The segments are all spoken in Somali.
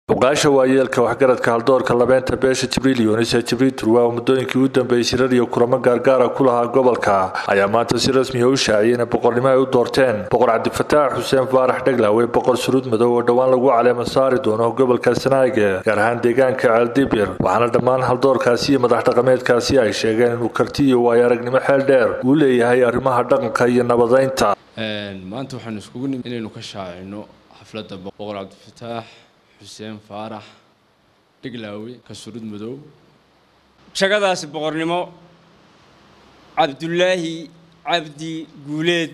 muqaasha waayeelka waxgaradka haldoorka labeenta beesha jibriil yunis ee jibriil turwa oo muddooyinkii u dambeeyey shirar iyo kulamo gaargaara ku lahaa gobolka ayaa maanta si rasmiya u shaaciyay inay boqornimo ay u doorteen boqor cabdifataax xuseen faarax dheglawe boqor suruud madow oo dhowaan lagu caleema saari doono gobolka sanaage gaar ahaan deegaanka ceeldibir waxaana dhammaan haldoorkaasi iyo madax dhaqameedkaasi ay sheegeen inuu karti iyo waayo aragnimo xeel dheer uu leeyahay arrimaha dhaqanka iyo nabadeynta maanta waxaanu iskugu nimid inaynu ka shaacino xafladda boqor cabdifataax xuseen faarax dhiglaawe kasurud madow shagadaasi boqornimo cabdulaahi cabdi guuleed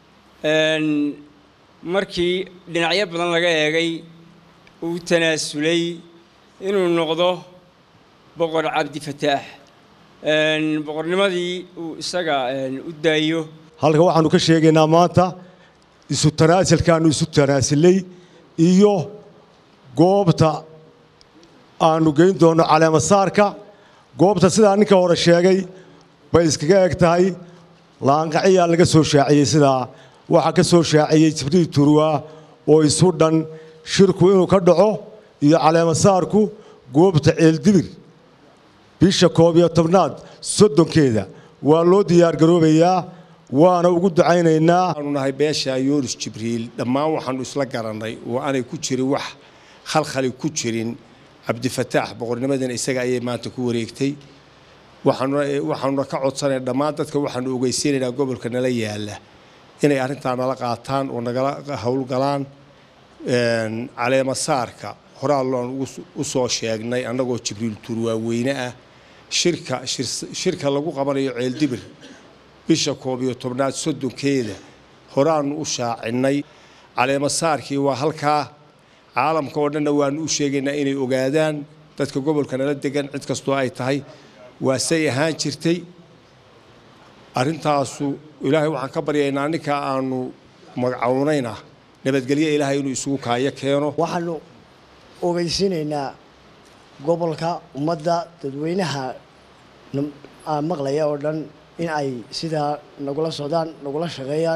markii dhinacyo badan laga eegay uu tanaasulay inuu noqdo boqor cabdifataax boqornimadii uu isaga u daayo halka waxaanu ka sheegaynaa maanta isu tanaasilkaanu isu tanaasilay iyo goobta aanu geyn doonno caleemasaarka goobta sidaa ninka hore sheegay bay iskaga eg tahay laanqaciyaa laga soo shaaciyey sidaa waxaa ka soo shaaciyey jibriil turwa oo isu dhan shirku inuu ka dhaco iyo caleemasaarku goobta ceeldibir bisha koob iyo tobnaad soddonkeeda waa loo diyaargaroobayaa waana ugu ducaynaynaa waxaanu nahay beesha yoonis jibriil dhammaan waxaanu isla garannay oo aanay ku jirin wax khalkhali ku jirin cabdifataax boqornimadana isaga ayay maanta ku wareegtay waxaanuna ka codsanay dhammaan dadka waxaanu ogeysiinaynaa gobolka nala yaala inay arrintaa nala qaataan oo nagala howlgalaan caleemasaarka horaalloan u soo sheegnay annagoo jibriil turwaaweyne ah shirka shirka lagu qabanayo ceeldibir bisha koob iyo tobnaad soddonkeeda horaanu u shaacinnay caleemasaarkii waa halkaa caalamka oo dhanna waanu u sheegaynaa inay ogaadaan dadka gobolka nala degan cid kastoo ay tahay waa say ahaan jirtay arrintaasu ilaahay waxaan ka baryaynaa ninkaa aanu magacownayna nabadgelyo ilaahay inuu isugu kaayo keeno waxaanu ogeysiinaynaa gobolka ummadda dadweynaha maqlaya oo dhan in ay sidaa nagula socdaan nagula shaqeeyaan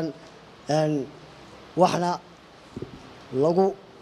waxna lagu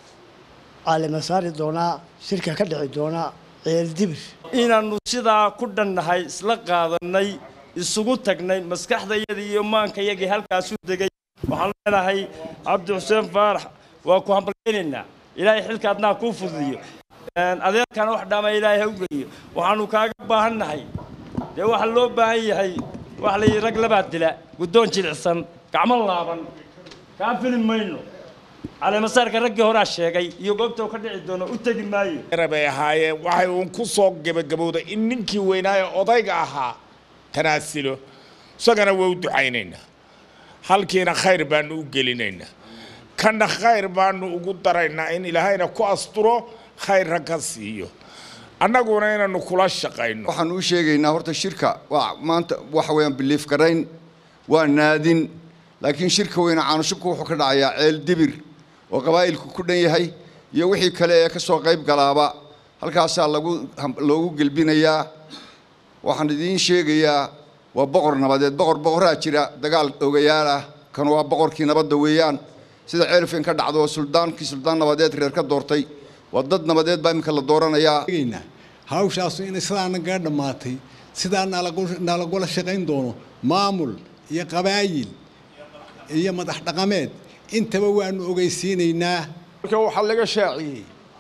caalima saari doonaa shirka ka dhici doonaa ceeldibir inaannu sidaa ku dhannahay isla qaadannay isugu tagnay maskaxdayadii iyo maankayagii halkaasu degay waxaan leenahay cabdi xuseen faarax waa ku hambalaynaynaa ilaahay xilka adnaa kuu fududiyo adeerkana wax dhaama ilaahay ha u geliyo waxaannu kaaga baahan nahay dee waxaa loo baahan yahay waxa la yidhi rag labaad dila guddoon jilicsan gacmo laaban kaa fili mayno caleemasaarka raggii horaa sheegay iyo goobta ka dhici doono u tegi maayo bay ahaayeen waxay uun ku soo gebagabowday in ninkii weynaaye odayga ahaa tanaasilo isagana waa u ducaynaynaa halkiina khayr baanu u gelinaynaa kanna khayr baanu ugu daraynaa in ilaahayna ku asturo khayrra ka siiyo annaguna inaanu kula shaqayno waxaanu u sheegaynaa horta shirka waa maanta waxa weeyaan biliif garayn waa naadin laakiin shirka weyne caanushubka wuxuu ka dhacayaa ceel dibir oo qabaa'ilku ku dhan yahay iyo wixii kale ee ka soo qayb galaaba halkaasaa lagu loogu gelbinayaa waxaan idiin sheegayaa waa boqor nabadeed boqor boqoraa jira dagaal ogayaal ah kan waa boqorkii nabadda weeyaan sida ceelfin ka dhacdo oo suldaankii suldaan nabadeed reer ka doortay waa dad nabadeed baa iminka la dooranayaa hawshaasu inay sidaa naga dhammaatay sidaa nalagula shaqayn doono maamul iyo qabaayil iyo madax dhaqameed intaba waanu ogeysiinaynaa marka waxaa laga shaaciyey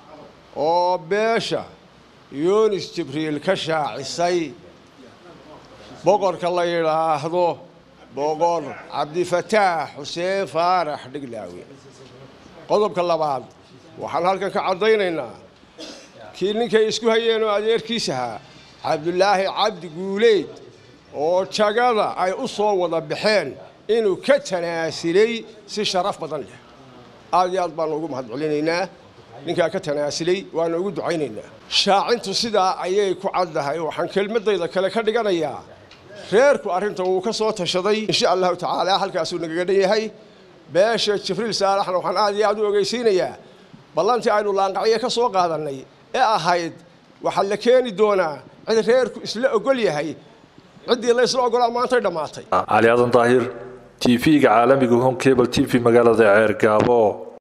oo beesha yoonis jibriil ka shaacisay boqorka la yidhaahdo boqor cabdifataax xuseen faarax dhiglaawe qodobka labaad waxaan halkan ka caddaynaynaa kii ninkay isku hayeen oo adeerkiis ahaa cabdulaahi cabdi guuleed oo jagada ay u soo wada baxeen inuu ka tanaasilay si sharaf badan leh aad iyo aad baanu ugu mahad celinaynaa ninkaa ka tanaasilay waana ugu ducaynaynaa shaacintu sidaa ayay ku caddahay waxaan kelmadayda kale ka dhiganayaa reerku arrinta wuu ka soo tashaday insha allahu tacaala halkaasuu nagaga dhan yahay beesha jibriil saalaxna waxaan aad iyo aad u ogeysiinayaa ballantii aynu laanqacyo ka soo qaadannay ee ahayd waxaa la keeni doonaa cid reerku isla ogol yahay ciddii la isla ogolaa maantay dhammaatay cali aadan daahir t v-ga caalamiga home cable t v magaalada ceergaabo